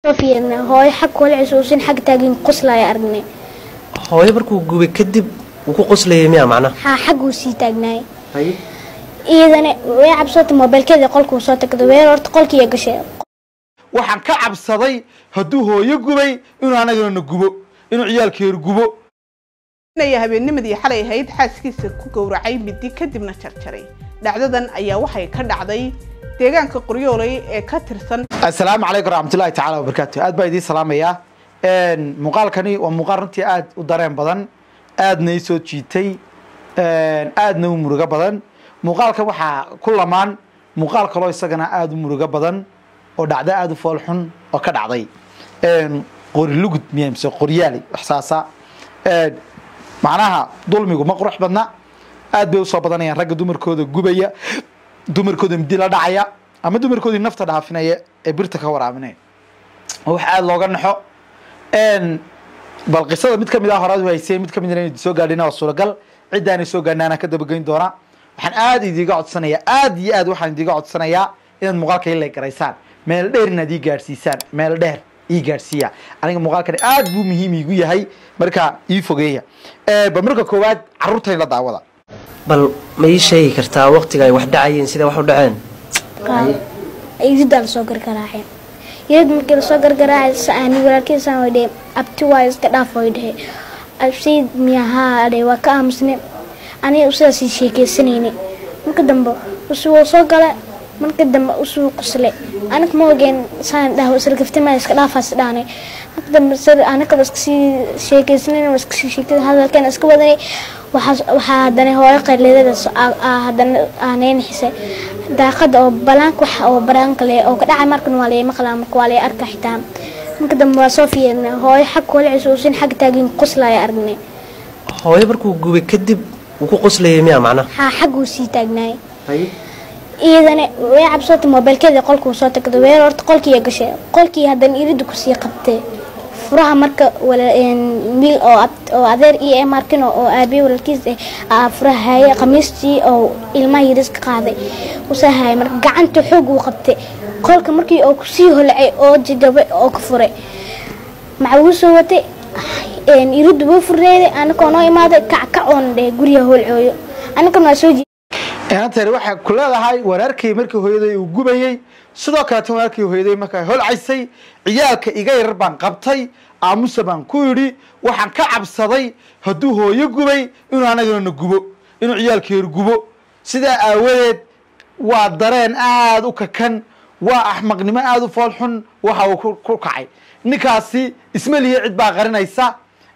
fiirna hooyo xag kula cisuusin xag taagin qoslaya aragnay hooyo markuu gubay kadib wuu ku qoslayay miyaa macnaha haa xagguu sii taagnaay iyadana way cabsata moobeelkeeda qolkuu soo tagda weer horta qolkiiya gashay waxaan ka cabsaday hadduu hooyo gubay inuu anagana na gubo inuu ciyaalkeeru gubo inaya habeennimadii xalay ahayd xaaskiisa ku gowracay midi kadibna jarjaray dhacdadan ayaa waxay ka dhacday deegaanka qoryooley ee ka tirsan assalaamu calaykum raxmatullahi tacaala wabarakaatu aad baa idiin salaamayaa muuqaalkani waa muuqaal runtii aad u dareen badan aadna ii soo jiitay aadna u murugo badan muuqaalkan waxaa ku lamaan muuqaal kaloo isagana aada u murugo badan oo dhacda aada u fool xun oo ka dhacday qori lugud miya mise qoryaali waxsaasa macnaha dulmigu ma qurux badna aad bay usoo badanayaan ragga dumarkooda gubaya dumarkooda midi la dhacaya ama dumarkoodii nafta dhaafinaya ee birta ka waraabinaya oo wax aada looga naxo bal qisada mid kamid ah horaad haysay mid kamid inay soo gaadhina waa suuragal ciddaanay soo gaadhnaana ka dabageyn doona waxaan aada idiiga codsanayaa aada iyo aad waxaan idiiga codsanayaa inaad muuqaalka ila garaysaan meel dheer inaad ii gaadhsiisaan meel dheer ii gaadhsiiya aniga muuqaalkani aad buu muhiim iigu yahay marka ii fogeeya bal marka koowaad carruurtay la daawada bal ma ii sheegi kartaa waqtiga ay wax dhacayeen sida wax u dhaceen iridaa lasoo gargaraaceen irid markii lasoo gargaraacay ani walaalkiisaan way dhehe abti waa iska dhaaf way dhehe absayd miyahaa dhe waa ka aamusne aniga usidaasii sheekeysanayne marka dambe usuu soo gala marka dambe usuu qosle aniga ma ogeen saan dhah isla gaftima iska dhaafaas dhaanay marka dambe anigaba iskasii sheekeysanayna iskasii sheekay hadalkeena iska wadanay waxaa haddana hooyo qayleedadaas haddana aaneynixisay daaqada oo balaanka wax oo baraanka leh oo ka dhacay markan waa lay maqlaa marka waa lay arka xitaa marka dambe waa soo fiirna hooyo xag kula cisuusin xag taagin qoslaya aragnay hooyo markuu gubay kadib wuu ku qoslayay miyaa macnaha haa xagguu sii taagnaay iyadana way cabsata moobeelkeeda qolkuu soo tagda weer horta qolkiiya gashay qolkii haddana irida kusii qabtay furaha marka wiil oo adeer iyo markin oo aabiye walaalkiis ah furaha haye khamiistii oo ilmaha yaris ka qaaday usaa haye marka gacanta xoog uu qabtay qolka markii oo kusii holacay oo jajabay oo ka furay maxaa uu soo watay irida wuu furneeday anakoo noo imaaday kackac oona dheh guriga holcooyo anakana waa soo inanteer waxay ku leedahay wanaarkii markii hooyaday uu gubayey sidoo kaleeta wanaarkii hooyaday markaa holcaysay ciyaalka iga yarar baan qabtay aamusa baan ku yidhi waxaan ka cabsaday hadduu hooyo gubay inuu anagana na gubo inuu ciyaalkeeru gubo sidaa aawadeed waa dareen aada u kakan waa axmaqnimo aada u fool xun waxa uu ku kacay ninkaasi isma lihi cid baa qarinaysa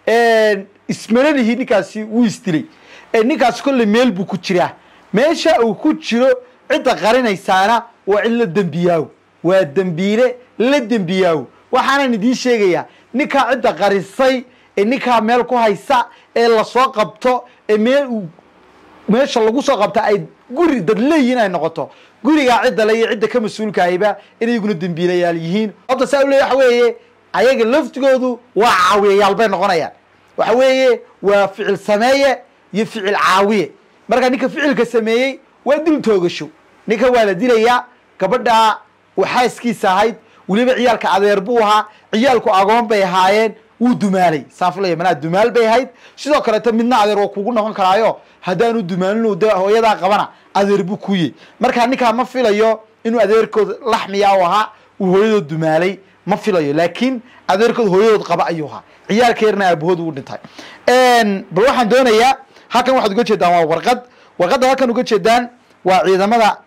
ismana lihi ninkaasi wuu isdilay ninkaasi kolley meel buu ku jiraa meesha uu ku jiro cidda qarinaysaana waa cid la dembiyaawo waa dembiile la dembiyaawo waxaanan idiin sheegayaa ninkaa cidda qarisay ee ninkaa meel ku haysa ee lasoo qabto ee meel meesha lagu soo qabta ay guri dad leeyihin ay noqoto gurigaa cidda le iyo cidda ka mas-uulkahayba inay iguna dembiilayaal yihiin sababta saa u leey waxa weeye ayaga laftigoodu waa caawiyayaal bay noqonayaan waxa weeye waa ficil sameeye iyo ficil caawiye markaa ninka ficilka sameeyey waa dil toogasho ninka waa la dilayaa gabadha xaaskiisa ahayd weliba ciyaalka adeer buu ahaa ciyaalku agoon bay ahaayeen wuu dumaalay saafulaya manaa dumaal bay ahayd sidoo kaleeto midna adeer waa kugu noqon karaayo haddaanu dumaalin de hooyadaa qabana adeer buu kuye markaa ninkaa ma filayo inuu adeerkood laxmiya u ahaa uu hooyadood dumaalay ma filayo laakiin adeerkood hooyadood qaba ayuu ahaa ciyaalkeerna aabahood uu dhintay bal waxaan doonayaa halkan waxaad uga jeedaan waa warqad warqadda halkan uga jeedaan waa ciidamada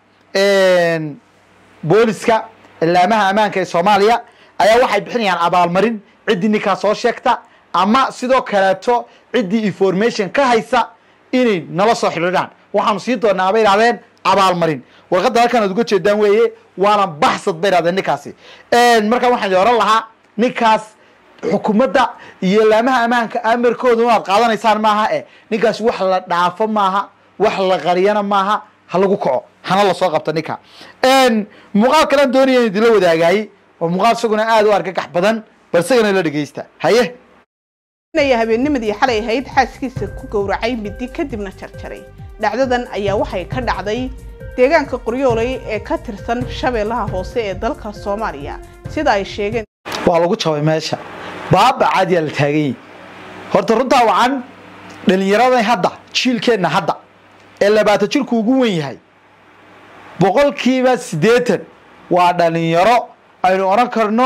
booliska ilaamaha ammaanka ee soomaaliya ayaa waxay bixinayaan abaalmarin ciddii ninkaa soo sheegta ama sidoo kaleeto ciddii information ka haysa inay nala soo xidhiidhaan waxaanu sii doonaa bay idhahdeen abaalmarin warqadda halkan aad uga jeedaan weeye waana baxsad bay idhahdeen ninkaasi markaa waxaan oran lahaa ninkaas xukuumadda iyo ilaamaha ammaanka amarkooda inaad qaadanaysaan maaha e ninkaas wax la dhaafo maaha wax la qariyana maaha ha lagu kaco hana lasoo qabta ninka muuqaal kalaan doonaya in idinla wadaagaayey oo muuqaal isaguna aada u argagax badan bal isagana la dhegeysta haye inaya habeennimadii xalay ahayd xaaskiisa ku gowracay midi kadibna jarjaray dhacdadan ayaa waxay ka dhacday deegaanka qoryooley ee ka tirsan shabeellaha hoose ee dalka soomaaliya sida ay sheegeen waa lagu jabay meesha baaba caadiyaa la taagan yahi horta runtaa wacan dhalinyaradan hadda jiilkeenna hadda ee labaatan jirku ugu wen yahay boqolkiiba siddeetan waa dhalinyaro aynu odhan karno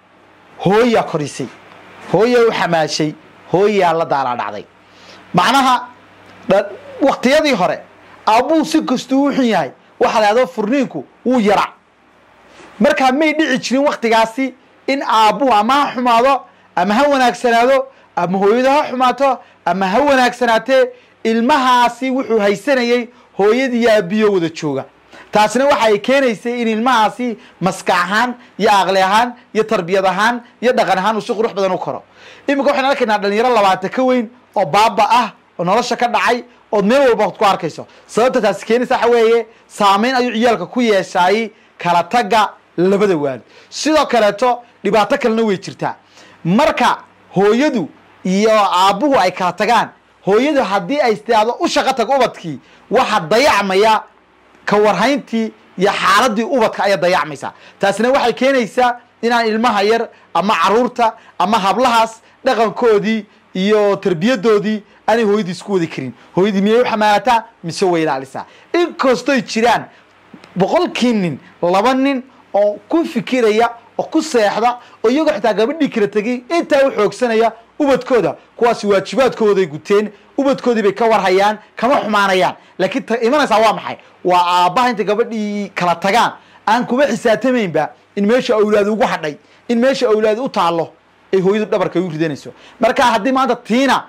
hooyaa korisay hooyaa u xamaashay hooyaa la daalaa dhacday macnaha dha- waktiyadii hore aabbuu si kastuu u xun yahay waxaa la yahdo furniinku wuu yarac markaa may dhici jirin waktigaasi in aabbuhu ama ha xumaado ama ha wanaagsanaado ama hooyadu ha xumaato ama ha wanaagsanaatee ilmahaasi wuxuu haysanayey hooyadii iyo aabbiyo wada jooga taasina waxa ay keenaysay in ilmahaasi maskax ahaan iyo aqli ahaan iyo tarbiyad ahaan iyo dhaqan ahaan uu si qurux badan u koro iminka waxaynu arkaynaa dhalinyaro labaatan ka weyn oo baaba ah oo nolosha ka dhacay ood meel walba ku arkayso sababta taasi keenaysa waxa weeye saameyn ayuu ciyaalka ku yeeshaay kala tagga labada waalid sidoo kaleeto dhibaato kalena way jirtaa marka hooyadu iyo aabbuhu ay kala tagaan hooyadu haddii ay istiaado u shaqo tag ubadkii waxa dayacmaya ka warhayntii iyo xaaladii ubadka ayaa dayacmaysaa taasina waxay keenaysaa inaan ilmaha yar ama caruurta ama hablahaas dhaqankoodii iyo tarbiyadoodii aanay hooyadii isku wadi karin hooyadii miyay u xamaalataa mise way ilaalisaa inkastoy jiraan boqolkii nin laba nin oo ku fikiraya oo ku seexda oo iyagoo xitaa gabadhii kala tegay intaa u xoogsanaya ubadkooda kuwaasi waajibaadkooday guteen ubadkoodii bay ka warhayaan kama xumaanayaan laakiin ta imanaysaa waa maxay waa aabbaha intay gabadhii kala tagaan aan kuma xisaabtamaynba in meesha awlaad ugu hadhay in meesha awlaad u taallo ay hooyadu dhabarka u ridanayso marka haddii maanta tiina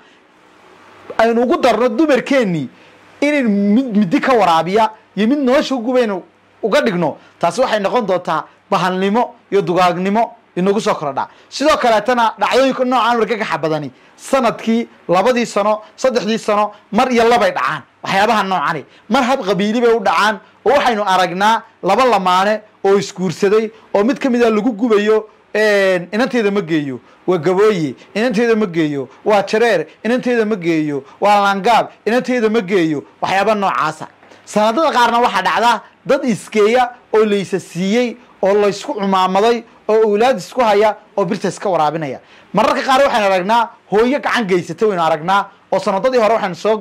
aynu ugu darno dumarkeennii inaynu mid midi ka waraabiya iyo mid nolosha ugubaynu uga dhigno taasi waxay noqon doontaa bahalnimo iyo dugaagnimo inagu soo korodha sidoo kaleetana dhacdooyinka noocaan wargagaxa badani sanadkii labadii sano saddexdii sano mar iyo labay dhacaan waxyaabaha noocani mar hab qabiili bay u dhacaan oo waxaynu aragnaa laba lamaane oo isguursaday oo mid ka mida lagu gubayo inanteeda ma geeyo waa gabooye inanteeda ma geeyo waa jareer inanteeda ma geeyo waa langaab inanteeda ma geeyo waxyaaba noocaasa sanadada qaarna waxaa dhacda dad iskeeya oo laysa siiyey oo laysku cumaamaday oo awlaad isku haya oo birta iska waraabinaya mararka qaar waxaynu aragnaa hooyo gacan geysata waynu aragnaa oo sanadadii hore waxaynu soo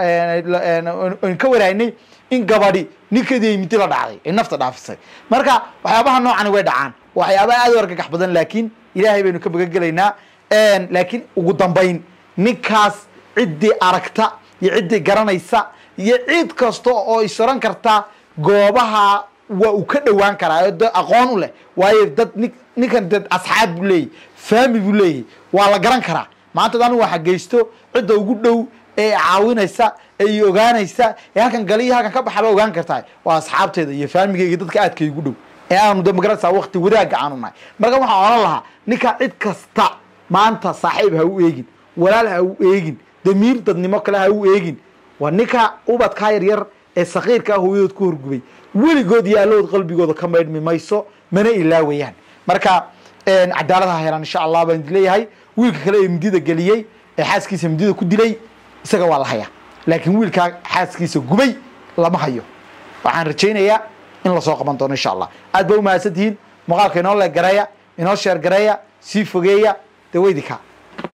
aynu ka waraynay in gabadhi ninkeedii ay midi la dhacday ay nafta dhaafisay marka waxyaabaha noocani way dhacaan waxyaaba aad u argagax badan laakiin ilaahay baynu ka magangelaynaa laakiin ugu dambayn ninkaas ciddii aragta iyo ciddii garanaysa iyo cid kasta oo isoran karta goobaha waa uu ka dhowaan karaa oo dad aqoon u leh waayo dad nin ninkan dad asxaab buu leeyahy faami buu leeyahy waa la garan karaa maanta anigu waxa geysto cidda ugu dhow ee caawinaysa ee i ogaanaysa ee halkan gali iyo halkan ka baxaba ogaan kartaa waa asxaabteeda iyo faamigeyga dadka aadka igu dhow ee aanu de magaranaysaa wakti wadaagga aanu nahay marka waxaan odhan lahaa ninka cid kasta maanta saaxiib ha u eegin walaal ha u eegin damiir dadnimo kale ha u eegin waa ninka ubadkaa yaryar ee sakiirkaa hooyadood ku horgubay weligood yaallood qalbigooda ka maydhmi mayso mana ilaawayaan marka cadaalad ha helaan insha allah baan leeyahay wiilka kale ee midida geliyey ee xaaskiisa midida ku dilay isaga waa la hayaa laakiin wiilkaa xaaskiisa gubay lama hayo waxaan rajaynayaa in lasoo qaban doono insha allah aad ba umahadsan tihiin muuqaalka inoo leeg gareeya inoo sheer gareeya sii fogeeya dee weydika